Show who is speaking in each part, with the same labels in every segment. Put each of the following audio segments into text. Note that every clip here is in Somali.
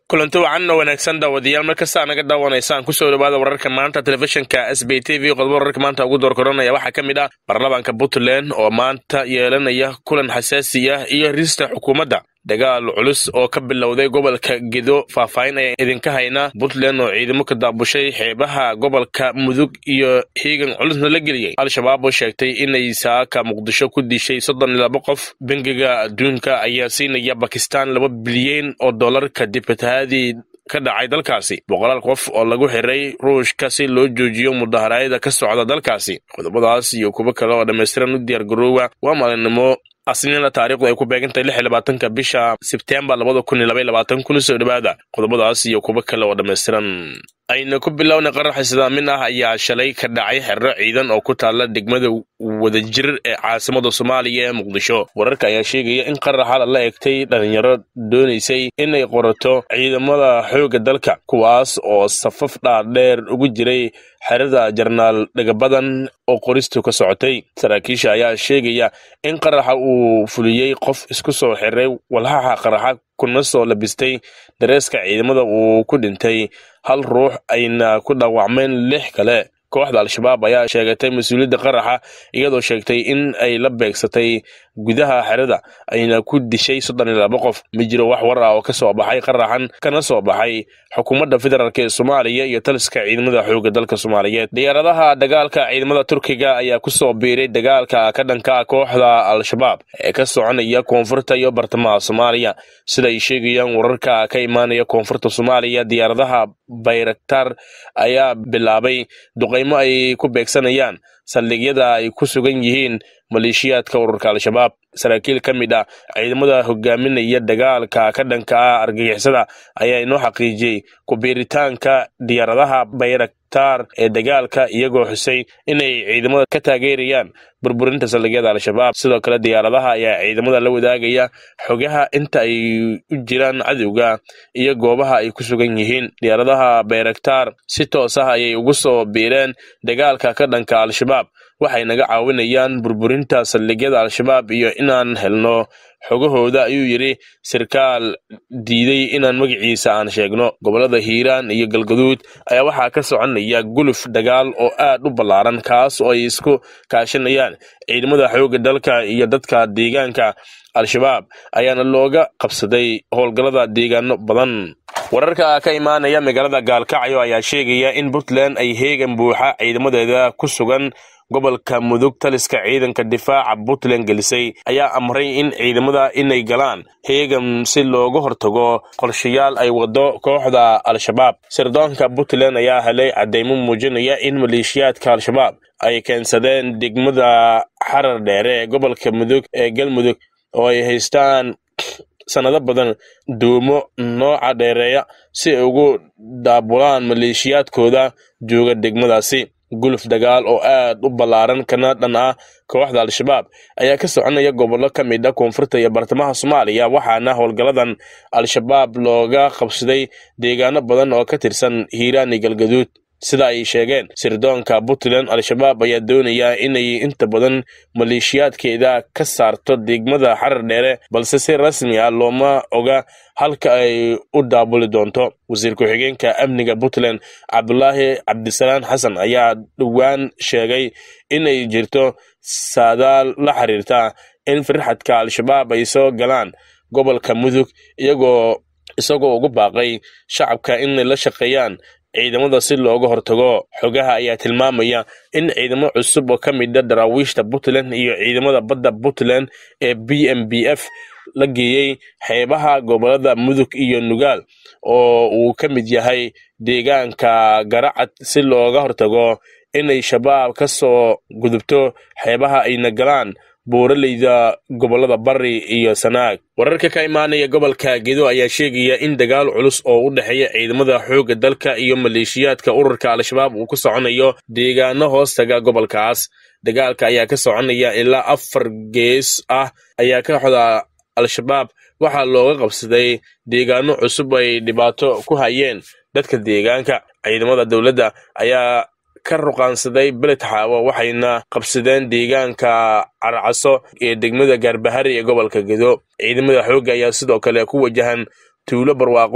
Speaker 1: kulanti wacan oo wanaagsan daawadayaal mar kasta naga daawanaysaan kusoo dhawaada wararka maanta telefishinka s b t v qodobo wararka maanta ugu door koranaya waxaa ka mid ah baarlamaanka puntland oo maanta yeelanaya kulan xasaasi ah iyo rista xukuumadda dagaal culus oo ka bilowday gobolka gedo faahfaahin ayaan idinka haynaa puntland oo ciidamo ka daabushay xeebaha gobolka mudug iyo hiigan culusna la geliyey al-shabaab oo sheegtay inay saaka muqdisho ku dishay soddon iyo laba qof bangiga adduunka ayaa siinaya bakistan laba bilyan oo dollar kadib fatahaadii ka dhacay dalkaasi boqolaal qof oo lagu xiray ruushka si loo joojiyo mudaharaayada ka socda dalkaasi qodobadaas iyo kuwo kale oo dhammaystiran u diyaar garoowa waa maalinimo asniina taarikhdu ay ku beegantahay lix iyo labaatanka bisha sebtembar labada kun iyo laba iyo labaatan kuna soo dhawaada qodobadaas iyo kuwo kale oo dhammaystiran ayna ku bilowna qarax islaamin ah ayaa shalay ka dhacay xerro ciidan oo ku taalla degmada wadajir ee caasimada soomaaliya ee muqdisho wararka ayaa sheegaya in qaraxa lala egtay dhalinyaro doonaysay inay qorato ciidamada xoogga dalka kuwaas oo safaf dhaadheer ugu jiray xerada jarnaal dhagabadan oo qoristu ka socotay saraakiisha ayaa sheegaya in qaraxa uu fuliyey qof isku soo xiray walhaxa qaraxa kuna soo labistay dareeska ciidamada uu ku dhintay hal ruux ayna ku dhaawacmeen lix kale kooxda al-shabaab ayaa sheegatay mas-uuliyadda qaraxa iyadoo sheegtay in ay la beegsatay gudaha xerada ayna ku dishay soddon iyo laba qof ma jiro wax war ah oo ka soo baxay qaraxan kana soo baxay xukuumadda federaalk ee soomaaliya iyo taliska ciidamada xoogga dalka soomaaliyeed diyaaradaha dagaalka ciidamada turkiga ayaa ku soo biiray dagaalka ka dhanka ah kooxda al-shabaab ee ka soconaya koonfurta iyo bartamaha soomaaliya sida ay sheegayaan wararka ka imaanaya koonfurta soomaaliya diyaaradaha bayraktar ayaa bilaabay duqaymo ay ku beegsanayaan saldhigyada ay ku sugan yihiin maleeshiyaadka ururka al-shabaab saraakiil ka mid ah ciidamada hogaaminaya dagaalka ka dhanka ah argagixisada ayaa inoo xaqiijiyey ku-biiritaanka diyaaradaha bayraktar ee dagaalka iyagoo xusay inay ciidamada ka taageerayaan burburinta saldhigyada al-shabaab sidoo kale diyaaradaha ayaa ciidamada la wadaagaya xogaha inta ay u jiraan cadowga iyo goobaha ay ku sugan yihiin diyaaradaha bayraktar si toos ah ayay ugu soo biireen dagaalka ka dhanka al-shabaab waxay naga caawinayaan burburinta saldhigyada al-shabaab iyo inaan helno xogahooda ayuu yidhi sarkaal diiday inaan magaciisa aan sheegno gobollada hiiraan iyo galgaduud ayaa waxaa ka soconaya guluf dagaal oo aad u ballaaran kaas oo ay isku kaashanayaan ciidamada xoogga dalka iyo dadka deegaanka al-shabaab ayaana looga qabsaday howlgallada deegaano badan wararka ka imaanaya magaalada gaalkacyo ayaa sheegaya in puntland ay heegan buuxa ciidamadeeda ku sugan gobolka mudug taliska ciidanka difaaca puntland gelisay ayaa amray in ciidamada inay galaan heegan si looga hortago qorshayaal ay wado kooxda al-shabaab sirdoonka puntland ayaa helay caddeymo muujinaya in maleeshiyaadka al-shabaab ay keensadeen degmada xarar dheere ee gobolka mudug ee galmudug oo ay haystaan sanado badan duumo nooca dheereeya si ay ugu daabulaan maleeshiyaadkooda jooga degmadaasi guluf dagaal oo aad u ballaaran kana dhan ah kooxda al-shabaab ayaa ka soconaya gobollo ka mid a koonfurta iyo bartamaha soomaaliya waxaana howlgalladan al-shabaab looga qabsaday deegaano badan oo ka tirsan hiiraan iyo galgaduud sida ay sheegeen sirdoonka puntland al-shabaab ayaa doonaya inay inta badan maleeshiyaadkeeda ka saarto degmada xarar dheere balse si rasmi ah looma oga halka ay u daabuli doonto wasiir ku-xigeenka amniga puntland cabdulaahi cabdisalaan xasan ayaa dhowaan sheegay inay jirto saadaal la xiriirta in firxadka al-shabaab ay soo galaan gobolka mudug iyagoo isagoo ugu baaqay shacabka inay la shaqeeyaan ciidamada si looga hortago xogaha ayaa tilmaamaya in ciidamo cusub oo ka mida daraawiishta puntland iyo ciidamada badda puntland ee b m b f la geeyey xeebaha gobolada mudug iyo nugaal oo uu ka mid yahay deegaanka garacad si looga hortago inay shabaab ka soo gudubto xeebaha ayna galaan buuraleyda gobolada bari iyo sanaag wararka ka imaanaya gobolka gedo ayaa sheegaya in dagaal culus oo u dhexeeya ciidamada xoogga dalka iyo maleeshiyaadka ururka al-shabaab uu ku soconayo deegaano hoostaga gobolkaas dagaalka ayaa ka soconaya ilaa afar gees ah ayaa ka xoda al-shabaab waxaa looga qabsaday deegaano cusub ay dhibaato ku hayeen dadka deegaanka ciidamada dowladda ayaa ka ruqaansaday beled xaawo waxayna qabsadeen deegaanka carcaso ee degmada gaarbahari ee gobolka gedo ciidamada xoogga ayaa sidoo kale ku wajahan tuulo barwaaqo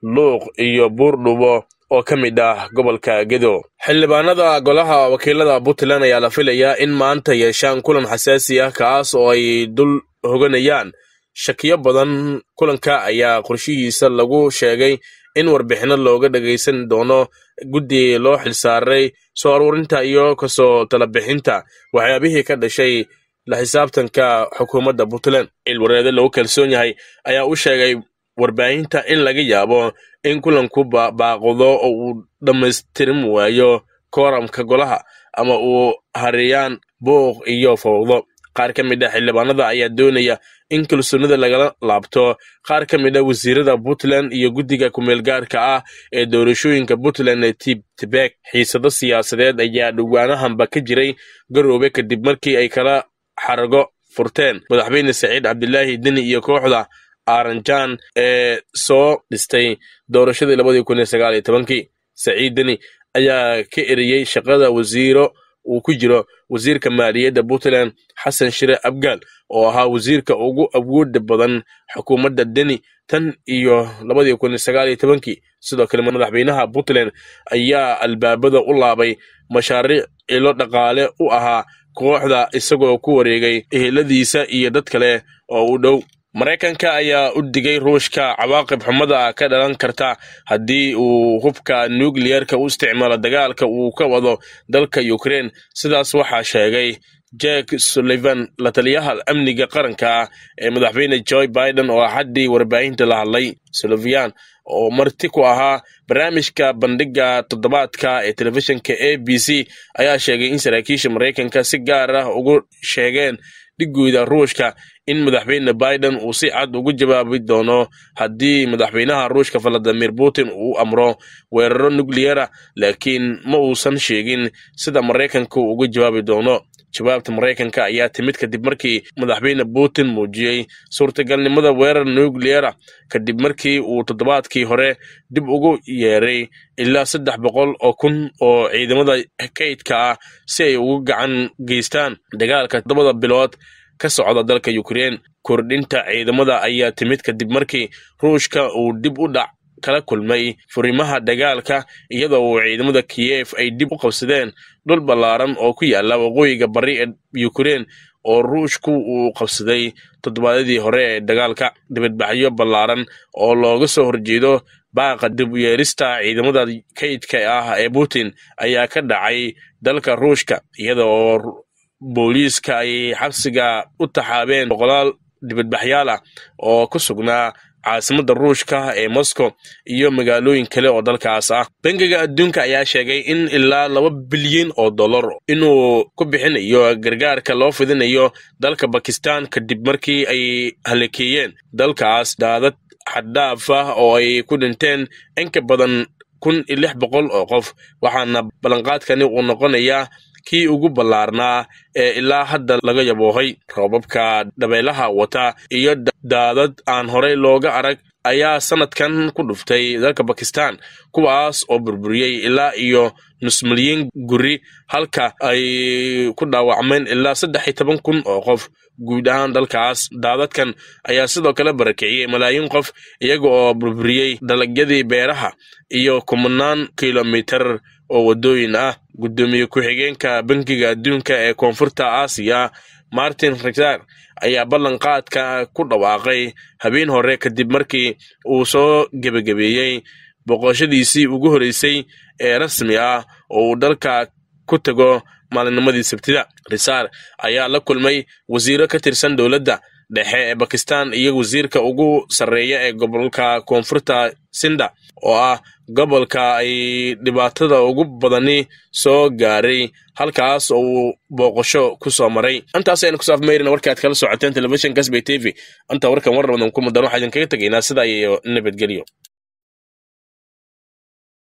Speaker 1: luuq iyo buurdhubo oo ka mid ah gobolka gedo xildhibaanada golaha wakiilada puntland ayaa la filayaa in maanta yeeshaan kulan xasaasi ah kaas oo ay dul hoganayaan shakiyo badan kulanka ayaa qorshihiisa lagu sheegay in warbixino looga dhagaysan doono guddi loo xilsaaray soo aruurinta iyo kasoo talabixinta waxyaabihii ka dhashay la xisaabtanka xukuumadda puntland cilwareede lagu kalsoon yahay ayaa u sheegay warbaahinta in laga yaabo in kulanku baaqdo oo uu dhammaystirin waayo kooramka golaha ama uu hariyaan buuq iyo fowdo qaar ka mid a xildhibaanada ayaa doonaya in kalsoonida lagala laabto qaar ka mid a wasiirada puntland iyo guddiga kumeelgaarka ah ee doorashooyinka puntland ee tibtibek xiisado siyaasadeed ayaa dhowaanahanba ka jiray garoobe kadib markii ay kala xarago furteen madaxweyne saciid cabdilaahi deni iyo kooxda aranjan ee soo dhistay doorashadii labadii kun iyo sagaal iyo tobankii saciid deni ayaa ka eriyey shaqada wasiiro uu ku jiro wasiirka maaliyadda puntland xasan shire abgaal oo ahaa wasiirka ugu awooda badan xukuumadda deni tan iyo labadii kun iyo sagaal iyo tobankii sidoo kale madaxweynaha puntland ayaa albaabada u laabay mashaariic ilo dhaqaale u ahaa kooxda isagoo ku wareegay eheladiisa iyo dad kale oo u dhow maraykanka ayaa u digay ruushka cawaaqib xumada ka dhalan karta haddii uu hubka nukliyerka u isticmaalo dagaalka uu ka wado dalka ukraine sidaas waxaa sheegay jack sullivan la taliyaha amniga qaranka ee madaxweyne joe biden oo axaddii warbaahinta la hadlay sullivan oo marti ku ahaa barnaamijka bandhiga toddobaadka ee telefishinka a b c ayaa sheegay in saraakiisha maraykanka si gaar ah ugu sheegeen dhigooda ruushka in madaxweyne biden uu si cad ugu jawaabi doono haddii madaxweynaha ruushka valadimir putin uu amro weeraro nukliyera laakiin ma uusan sheegin sida maraykanka uu uga jawaabi doono jawaabta maraykanka ayaa timid kadib markii madaxweyne putin muujiyey suurtagalnimada weerar nukliyera kadib markii uu toddobaadkii hore dib ugu yeeray ilaa saddex boqol oo kun oo ciidamada kaydka ah si ay ugu gacan geystaan dagaalka toddobada bilood ka socda dalka ukraine kordhinta ciidamada ayaa timid kadib markii ruushka uu dib u dhac kala kulmay furimaha dagaalka iyadoo uu ciidamada kiyef ay dib u qabsadeen dhul ballaaran oo ku yaala waqooyiga bari ee ukraine oo ruushku uu qabsaday toddobaadyadii hore ee dagaalka dibadbaxyo ballaaran oo looga soo horjeedo baaqa dib u yeerista ciidamada kaydka ah ee putin ayaa ka dhacay dalka ruushka iyada oo booliiska ay xabsiga u taxaabeen boqolaal dibadbaxyaal ah oo ku sugnaa caasimadda ruushka ee moscow iyo magaalooyin kale oo dalkaas ah bangiga adduunka ayaa sheegay in ilaa laba bilyan oo dollar inuu ku bixinayo gargaarka loo fidinayo dalka bakistan kadib markii ay halakeeyeen dalkaas daadad xaddhaaf ah oo ay ku dhinteen in ka badan kun iyo lix boqol oo qof waxaana ballanqaadkani uu noqonayaa kii ugu ballaarnaa ee ilaa hadda laga yaboohay roobabka dhabeelaha wata iyo daadad aan horey looga arag ayaa sanadkan ku dhuftay dalka bakistan kuwaas oo burburiyey ilaa iyo nus milyan guri halka ay ku dhaawacmeen ilaa saddex iyo toban kun oo qof guud ahaan dalkaas daadadkan ayaa sidoo kale barakiciyey malaayiin qof iyaga oo burburiyey dalagyadii beeraha iyo kumanaan kilomitar oo waddooyin ah guddoomiye ku-xigeenka bankiga adduunka ee koonfurta aasiya martin rizar ayaa ballanqaadka ku dhawaaqay habeen hore kadib markii uu soo gebagabeeyey boqoshadiisii ugu horreysay ee rasmi ah oo uu dalka ku tago maalinnimadii sabtida risaar ayaa la kulmay wasiiro ka tirsan dowladda dhexe ee bakistan iyo wasiirka ugu sarreeya ee gobolka koonfurta sinda oo ah gobolka ay dhibaatada ugu badani soo gaaray halkaas oo uu booqasho ku soo maray intaas aynu kusaaf mayrina warkaad kala socoteen telefishinka sbay t v inta warkan war badan ku mudan waxaa idinkaga tegaynaa sidaa iyo nabadgelyo